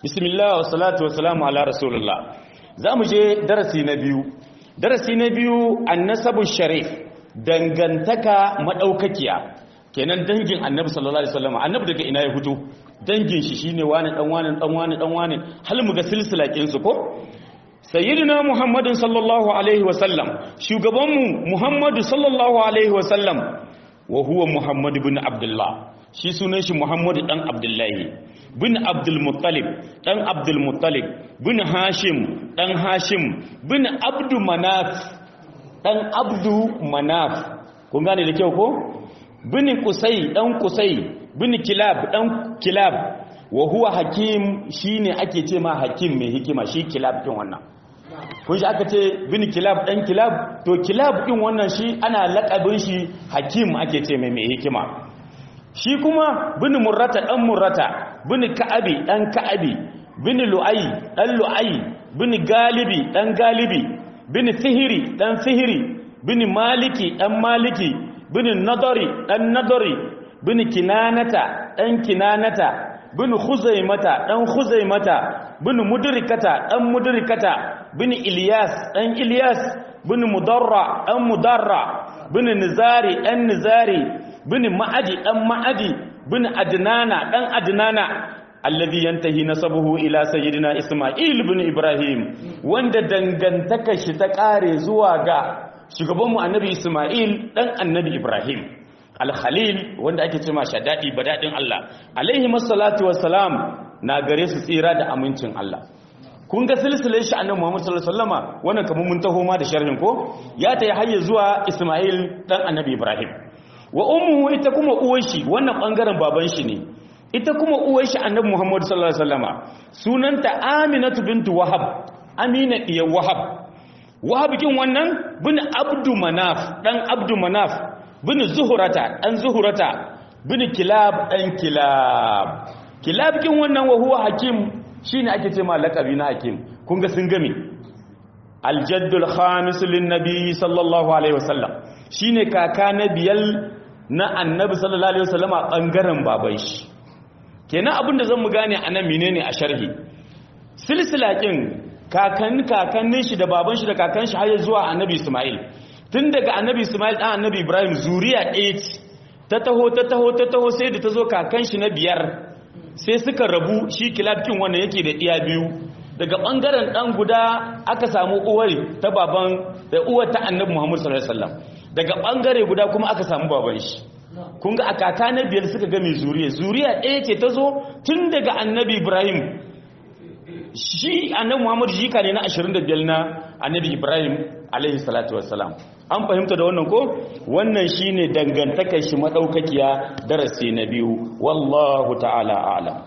bismillah wa salatu wa salamu ala rasulullah za mu je darasi na biyu darasi na biyu annasabu sharif dangantaka madaukakiya kenan dangin annabi sallallahu alaihi wasallam annabi daga ina ya fito dangin shi shine wani dan wani dan wani dan wani hal mu ga silsila kin su ko sayyidina muhammadin sallallahu alaihi wasallam shugabanmu muhammadu sallallahu alaihi wasallam wa huwa muhammad ibn abdullah shi sunan shi muhammadu dan abdullahi bin abdul muttalib dan abdul muttalib bin hashim dan hashim bin abdu manaf dan abdu manaf kun gane da kyau ko bin kusai dan kusai bin kilab dan kilab wa huwa hakim shine ake ce ma hakim mai hikima shi kilab din wannan kun shi aka ce bin kilab dan kilab to kilab din wannan shi ana lakabin shi hakim ake ce mai mai hikima shi kuma bin murrata dan murrata bin ka'abi dan ka'abi bin lu'ai dan lu'ai bin galibi dan galibi bin sihiri dan sihiri bin maliki dan maliki bin nadari dan nadari bin kinanata dan kinanata bin khuzaimata dan khuzaimata bin mudrikata dan mudrikata bin ilyas dan ilyas bin mudarra dan mudarra bin nizari dan nizari bin ma'adi dan ma'adi bin adnana dan adnana alladhi yantahi nasabuhu ila sayyidina isma'il bin ibrahim wanda dangantaka shi ta kare zuwa ga shugabanmu annabi isma'il dan annabi ibrahim al-khalil wanda ake cewa shadadi badadin Allah alaihi masallatu wassalam na gare su tsira da amincin Allah kun ga silsilar shi annabi Muhammad sallallahu alaihi wasallama wannan kamar mun taho ma da sharhin ko ya ta yi hayya zuwa Isma'il dan annabi Ibrahim wa ummuhu ita kuma uwar shi wannan bangaren baban shi ne ita kuma uwar shi annabi Muhammad sallallahu alaihi wasallama sunanta Aminatu bintu Wahab Amina diyar Wahab Wahab kin wannan bin Abdu Manaf dan Abdu Manaf bin Zuhurata dan Zuhurata bin Kilab dan Kilab Kilab kin wannan wa huwa hakim shine ake ce ma laqabi na hakim kun ga sun game aljaddul khamis lin nabi sallallahu alaihi wasallam shine kaka na biyal na annabi sallallahu alaihi wasallama bangaren baban shi kenan abinda zan mu gane anan menene a sharhi silsila kin kakan kakannin shi da baban shi da kakan shi har zuwa annabi isma'il tun daga annabi isma'il dan annabi ibrahim zuriya 8 ta taho ta taho ta taho sai da ta zo kakan shi na biyar sai suka rabu shi kilabkin wannan yake da iya biyu daga bangaren dan guda aka samu uwar ta baban da uwar ta annabi Muhammad sallallahu alaihi wasallam daga bangare guda kuma aka samu baban shi kun ga akaka na biyar suka ga mai zuriya zuriya ɗaya ce ta zo tun daga annabi Ibrahim shi annabi Muhammad jika ne na 25 na annabi Ibrahim alaihi salatu wassalam an fahimta da wannan ko wannan shine dangantakar shi madaukakiya darasi na biyu wallahu ta'ala a'lam